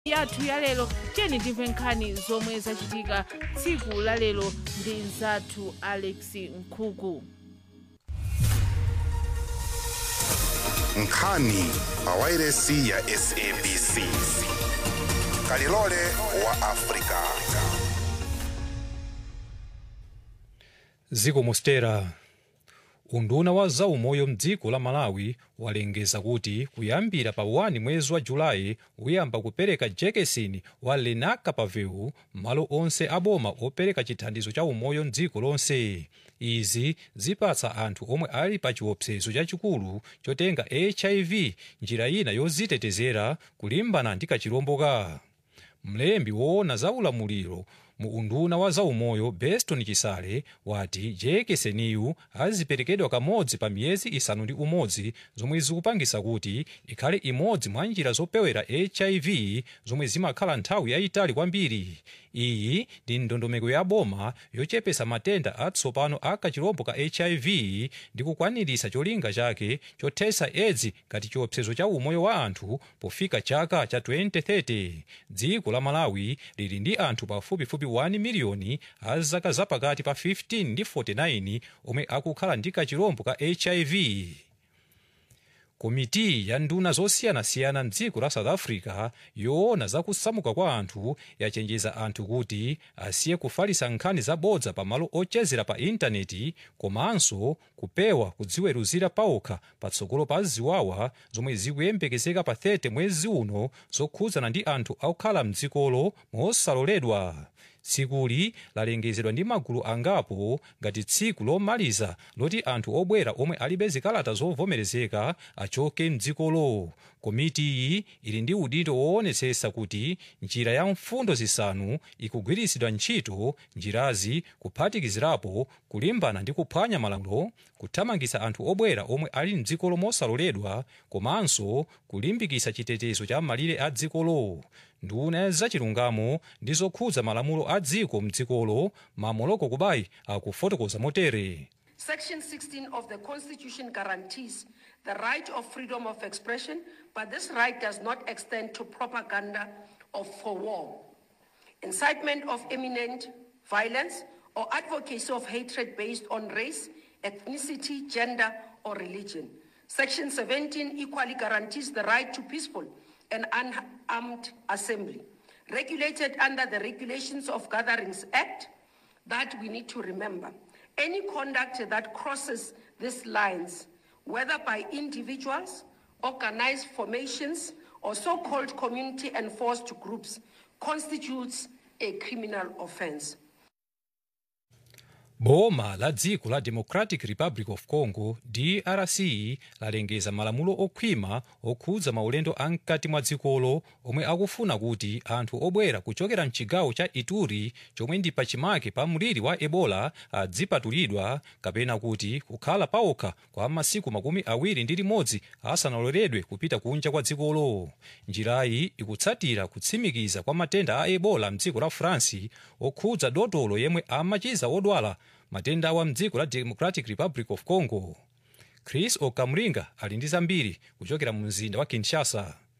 yathu ya lero tiyeni timve nkhani zomwe zachitika tsiku la lero ndi mzathu alex nkhuku nkhani pawairesi ya sabc kalilole wa afrika ziko mostera unduna wa zaumoyo mdziko la malawi walengeza kuti kuyambira pa 1 mwezi wa julayi uyamba kupereka jekesini wa lenacapavir malo onse aboma opereka chithandizo cha umoyo mdziko lonse izi zipatsa anthu omwe ali pa chiopsezo chachikulu chotenga hiv njira ina yozitetezera kulimbana ndi kachilomboka mlembi woona za ulamuliro mu unduna wa zaumoyo beston chisale wati jekeseniyu aziperekedwa kamodzi pa miyezi isanu ndi umodzi zomwe zikupangisa kuti ikhale imodzi mwa njira zopewera hiv zomwe zimakhala nthawi yayitali kwambiri iyi ndi ndondomeko ya boma yochepesa matenda atsopano a kachilombo ka hiv ndi kukwaniritsa cholinga chake chothesa edzi ngati chiopsezo cha umoyo wa anthu pofika chaka cha 2030 dziko la malawi lili ndi anthu pafupifupi 1 miliyoni a zaka zapakati pa 15 ndi 49 omwe akukhala ndi kachilombo ka hiv komiti ya nduna zosiyanasiyana mdziko la south africa yoona zakusamuka kwa anthu yachenjeza anthu kuti asiye kufalisa nkhani zabodza pamalo ochezera pa intaneti komanso kupewa kudziweruzira paokha patsogolo pa ziwawa zomwe zikuyembekezeka pa 30 mwezi uno zokhudzana ndi anthu akukhala mdzikolo mosaloledwa tsikuli lalengezedwa ndi magulu angapo ngati tsiku lomaliza loti anthu obwera omwe alibe zikalata zovomerezeka achoke mdzikolo komiti iyi ili ndi udindo woonetsetsa kuti njira ya mfundo zisanu ikugwiritsidwa ntchito njirazi kuphatikizirapo kulimbana ndi kuphwanya malamulo kuthamangitsa anthu obwera omwe ali mdzikolo mosaloledwa komanso kulimbikitsa chitetezo cha malire a dzikolo nduna zachilungamo ndi zokhudza malamulo a dziko mdzikolo mamoloko kubayi akufotokoza motere Section 16 of the Constitution guarantees the right of freedom of expression, but this right does not extend to propaganda of for war, incitement of imminent violence, or advocacy of hatred based on race, ethnicity, gender, or religion. Section 17 equally guarantees the right to peaceful and unarmed assembly, regulated under the Regulations of Gatherings Act, that we need to remember. Any conduct that crosses these lines, whether by individuals, organized formations, or so called community enforced groups, constitutes a criminal offense. boma la dziko la democratic republic of congo drc lalengeza malamulo okhwima okhudza maulendo amkati mwa dzikolo omwe akufuna kuti anthu obwera kuchokera mchigawo cha ituri chomwe ndi pachimake pa mliri wa ebola adzipatulidwa kapena kuti kukhala paokha kwa masiku makumi awiri ndi limodzi asanaloledwe kupita kunja kwa dzikolo njirayi ikutsatira kutsimikiza kwa matenda a ebola mdziko la france okhudza dotolo yemwe amachiza odwala matenda awa mdziko la democratic republic of congo chris okamringa ali ndi zambiri kuchokera mu mzinda wa kinshasa